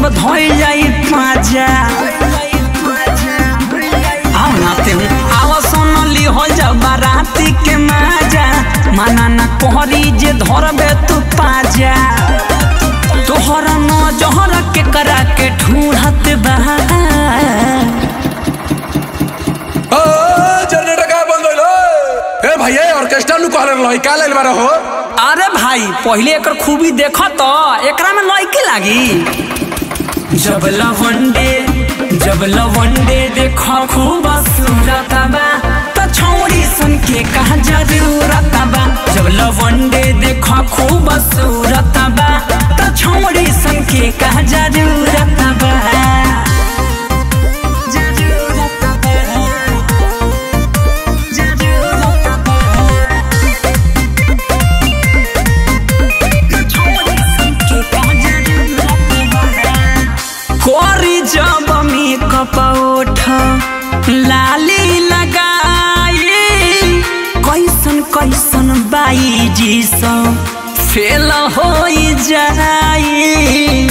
जब धोई जाई पाजा आओ नाते हूँ आओ सोनली हो जा बाराती के माजा माना ना कोहरी जे धरबे तू पाजा तोहरा न जहर के करा के ढूंढत बा ओ जनरेटर का बंद होइल ए भैया ऑर्केस्ट्रा नु कहले रही का लेल बारे हो अरे भाई पहले एकर खूबी देख तो एकरा में लड़की लागी जब लवंडे जब लवंडे देखो खूब सूरत बा तो छौड़ी सुन के कहा जरूरत बा जब लवंडे देखो खूब सूरत बा तो छौड़ी सुन के कहा जरूरत बा जरूरत बा जरूरत बा कोरी जब मेकअप उठ लाली लगाई कैसन कैसन बाई जी सब फेल हो जाई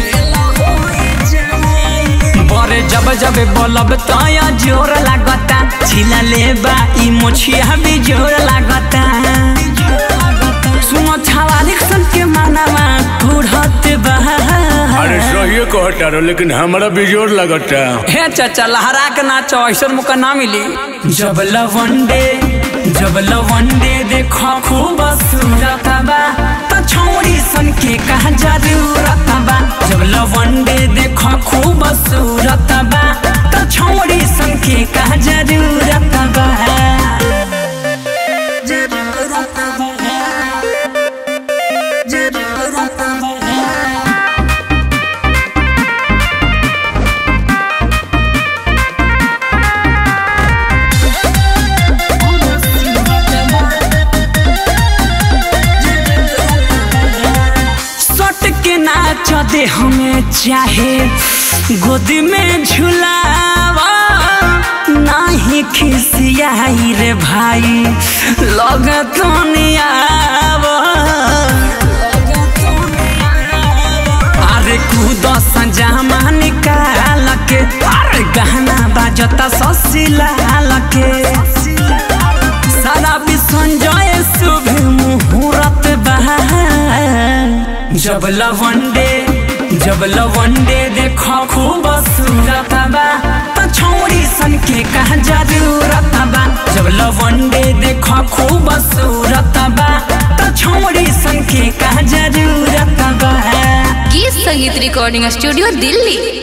बरे जब जब बोलब तया जोर लागता छिला ले बा ई मोछिया भी जोर लागता सुनो छावालिक सन के मानवा कुढ़त बा अरे सही कहता रो लेकिन हमरा बिजोर लगता हे चाचा लहरा के नाचो ऐसा मौका ना मिली जब लवंडे जब लवंडे देखो खूब सूरत बा तो छौड़ी सन के कहा जरूरत बा जब लवंडे देखो खूब सूरत बा तो छौड़ी सन के कहा जरूरत बा जरूरत बा जरूरत बा सट के नाच दे हमें चाहे गोदी में झुलावा नाही खिसियाई रे भाई लग तो अरे कूद संजामा निकाल के अरे गहना बाजता ससिलाल के सारा विसंजय शुभ मुहूर्त बहा जब लवंडे जब लवंडे देखो खूब सूरत बा तो छौड़ी सन के कहा जरूरत बा जब लवंडे देखो खूब सूरत बा तो छौड़ी सन के कहा जरूरत बा गीत संगीत रिकॉर्डिंग स्टूडियो दिल्ली